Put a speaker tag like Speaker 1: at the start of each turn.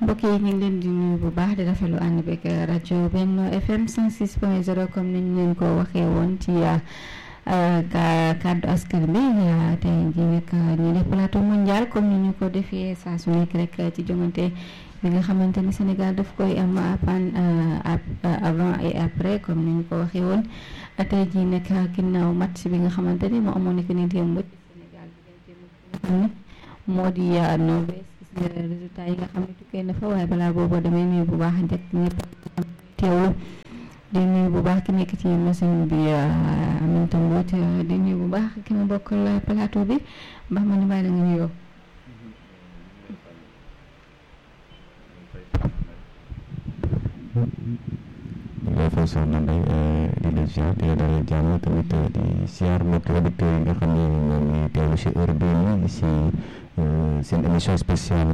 Speaker 1: mbokk yi ñu ngi leen di nuyu bu baax di rafetlu ànd beeg rajo Benno FM 106 point 0 comme ni ñu leen ko waxee woon ci kàddu askan bi tey jii nag ñu def plateau mondial comme ni ñu ko defee saa su nekk rek ci jongante bi nga xamante ni Sénégal daf koy am avant et après comme ni ñu ko waxee woon tey jii nag ginnaaw match bi nga xamante ni moo amoon nekk ni démb Sénégal diggante moo di Norvège gis nga résultat yi nga xam ne tukkee na fa waaye balaa boobu damay nuyu bu baax njëkk ñëpp teewlu di nuyu bu baax ki nekk ci machine bi Aminata Mbodj di nuyu bu baax ki ma bokkal plateau bi mbaax ma ñu bàyyi la nga nuyoo.
Speaker 2: lay fay soxna Ndeye di la ziar di la dalal jàmm tamit di ziar mbokki auditeurs yi nga xam ne ñoom ñuy teewlu si heure bii nii si seen émission spéciale